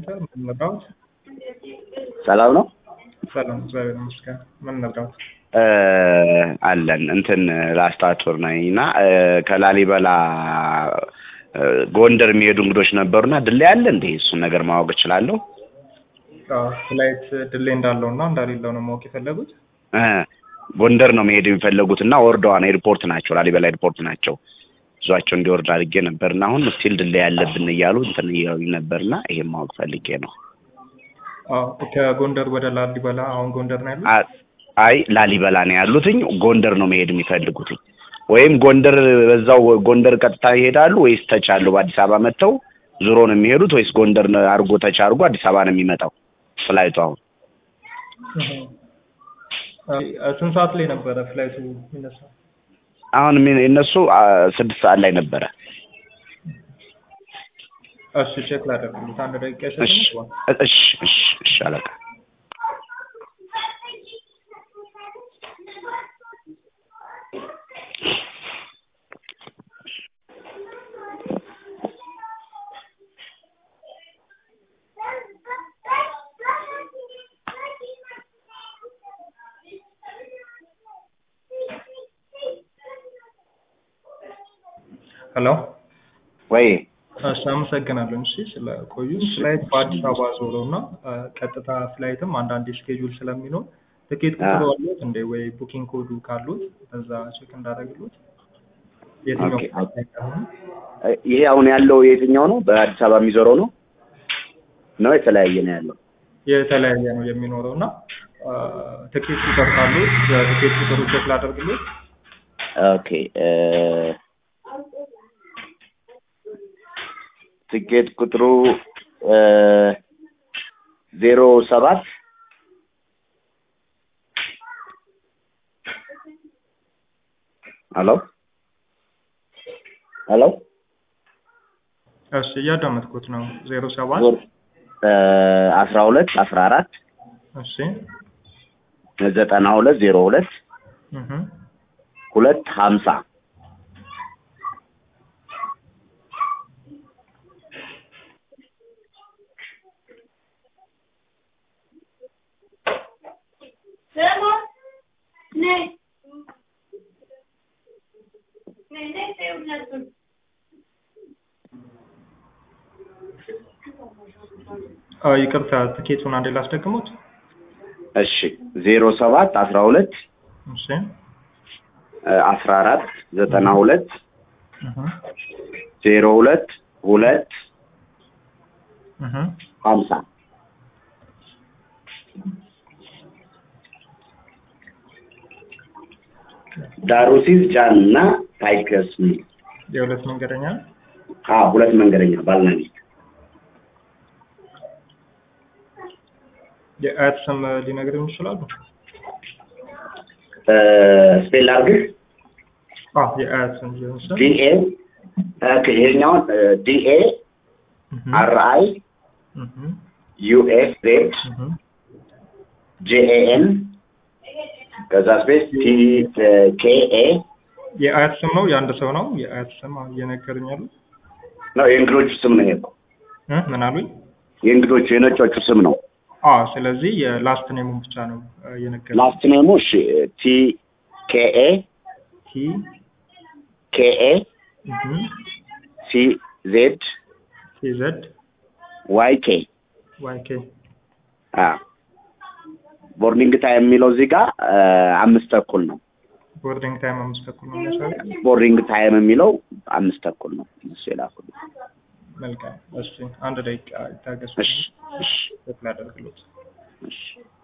ሴንተር ምን ነዳሁት? ሰላም ነው ሰላም እግዚአብሔር ይመስገን። ምን ነዳሁት? አለን እንትን ላስታ ቱር ነኝ እና ከላሊበላ ጎንደር የሚሄዱ እንግዶች ነበሩና ድልድይ አለ እንዴ? እሱን ነገር ማወቅ እችላለሁ? ፍላይት ድሌ እንዳለው እና እንዳሌለው ነው ማወቅ የፈለጉት? እ ጎንደር ነው መሄድ የሚፈለጉት እና ወርደዋን ኤርፖርት ናቸው፣ ላሊበላ ኤርፖርት ናቸው። ይዟቸው እንዲወርድ አድርጌ ነበርና አሁን ስቲል ድሌ ያለብን እያሉ እንትን እያሉኝ ነበርና ይሄን ማወቅ ፈልጌ ነው። አዎ ከጎንደር ወደ ላሊበላ አሁን ጎንደር ነው ያሉት? አ- አይ ላሊበላ ነው ያሉትኝ። ጎንደር ነው መሄድ የሚፈልጉትኝ። ወይም ጎንደር በዛው ጎንደር ቀጥታ ይሄዳሉ ወይስ ተች አለው በአዲስ አበባ መጥተው ዙሮ ነው የሚሄዱት ወይስ ጎንደር ነው አድርጎ ተች አድርጎ አዲስ አበባ ነው የሚመጣው ፍላይቱ? አሁን ስንት ሰዓት ላይ ነበረ ፍላይቱ የሚነሳው? አሁን ምን እነሱ አ፣ ስድስት ሰዓት ላይ ነበረ። እሺ ቼክ ላደርግልት አንድ ደቂቃ እሺ ይሰጥኝ። እሺ እሺ እሺ አለቃ ሄሎ ወይ እሺ አመሰግናለሁ። እሺ ስለ ቆዩ ፍላይት በአዲስ አበባ ዞሮ እና ቀጥታ ፍላይትም አንዳንድ ስኬጁል ስለሚኖር ትኬት ቁጥሩ አሉት እንደ ወይ ቡኪንግ ኮዱ ካሉት በዛ ቼክ እንዳደረግሉት የትኛው ኦኬ። ፍላይት ላይ ከሆነ ይሄ አሁን ያለው የትኛው ነው? በአዲስ አበባ የሚዞረው ነው ነው የተለያየ ነው ያለው? የተለያየ ነው የሚኖረው እና ትኬት ቁጥር ካሉት የትኬት ቁጥሩ ቼክ ላደርግሉት። ኦኬ እ ትኬት ቁጥሩ ዜሮ ሰባት ሄሎ ሄሎ እሺ እያዳመጥኩት ነው። ዜሮ ሰባት አስራ ሁለት አስራ አራት እሺ ዘጠና ሁለት ዜሮ ሁለት እህ ሁለት ሀምሳ አ ይቅርታ ትኬቱን አንዴ ላስደግሙት። እሺ ዜሮ ሰባት አስራ ሁለት እሺ አስራ አራት ዘጠና ሁለት እህ ዜሮ ሁለት ሁለት እህ ሀምሳ ዳሩሲዝ ጃን እና ታይከስ ሚል የሁለት መንገደኛ አ ሁለት መንገደኛ ባልና ሚስት የአያት ስም ሊነግሩን ይችላሉ? ስፔል አድርግህ አዎ የአያት ስም ሊሆን ይችላል። ዲኤ ኦኬ ይሄኛውን ዲኤ እህ አር አይ እህ ዩኤስ ዜድ እህ ጄኤኤን ከዛ ስፔስ ቲ ኬኤ የአያት ስም ነው የአንድ ሰው ነው የአያት ስም አሁን እየነገሩኝ ያሉት ነው የእንግዶቹ ስም ነው ይሄ እኮ እ ምን አሉኝ? የእንግዶቹ የነጮቹ ስም ነው አዎ ስለዚህ የላስት ኔሙን ብቻ ነው አ፣ እየነገሩኝ ላስት ኔሙ እሺ ቲ ኬኤ ቲ ኬኤ እህ ሲ ዜድ ቲ ዘድ ዋይ ኬ ዋይ ኬ አ ቦርዲንግ ታይም የሚለው እዚህ ጋር አ፣ አምስት ተኩል ነው ቦርዲንግ ታይም አምስት ተኩል ነው የሚያሳየው። ቦርዲንግ ታይም የሚለው አምስት ተኩል ነው እሱ የላኩልኝ መልካም እሺ፣ አንድ ደቂቃ ይታገሱ። እሺ እሺ ቼክ ላደርግሎት። እሺ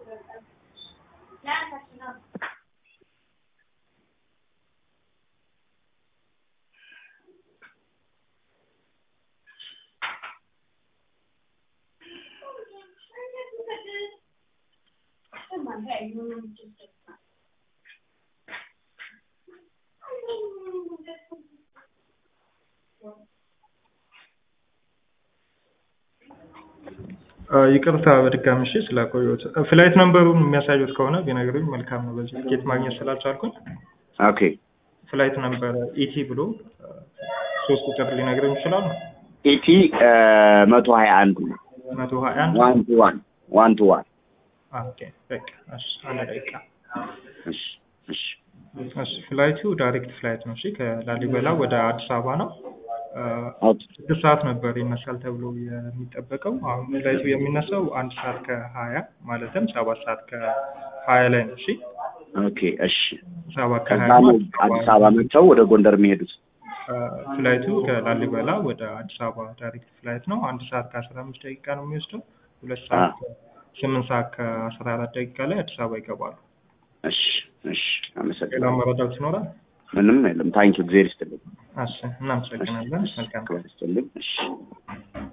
አ፣ ይቅርታ በድጋሚ እሺ ስላቆየሁት። ፍላይት ነምበሩን የሚያሳዩት ከሆነ ቢነግሩኝ መልካም ነው። በዚህ ትኬት ማግኘት ስላልቻልኩኝ ኦኬ ፍላይት ነምበር ኢቲ ብሎ አ፣ ሶስት ቁጥር ሊነግሩኝ ይችላሉ? ኢቲ መቶ ሀያ አንድ ነው መቶ ሀያ አንድ ዋን ቱ ዋን ዋን ቱ ዋን ኦኬ በቃ እሺ አንድ ደቂቃ እሺ እሺ እሺ ፍላይቱ ዳይሬክት ፍላይት ነው እሺ ከላሊበላ ወደ አዲስ አበባ ነው አ፣ ኦኬ ስድስት ሰዓት ነበር ይነሳል ተብሎ የሚጠበቀው አሁን ፍላይቱ የሚነሳው አንድ ሰዓት ከሀያ ማለትም ሰባት ሰዓት ከሀያ ላይ ነው እሺ ኦኬ እሺ ሰባት ከዛ ከሀያ ነው አዲስ አበባ መጥተው ወደ ጎንደር የሚሄዱት አ፣ ፍላይቱ ከላሊበላ ወደ አዲስ አበባ ዳይሬክት ፍላይት ነው አንድ ሰዓት ከአስራ አምስት ደቂቃ ነው የሚወስደው ሁለት ሰዓት ስምንት ሰዓት ከአስራ አራት ደቂቃ ላይ አዲስ አበባ ይገባሉ እሺ እሺ ሌላ አመሰግናለሁ መረዳት ይኖራል ምንም የለም ታንኪ እግዚአብሔር ይስጥልኝ እሺ እናመሰግናለን መልካም እግዚአብሔር ይስጥልኝ እሺ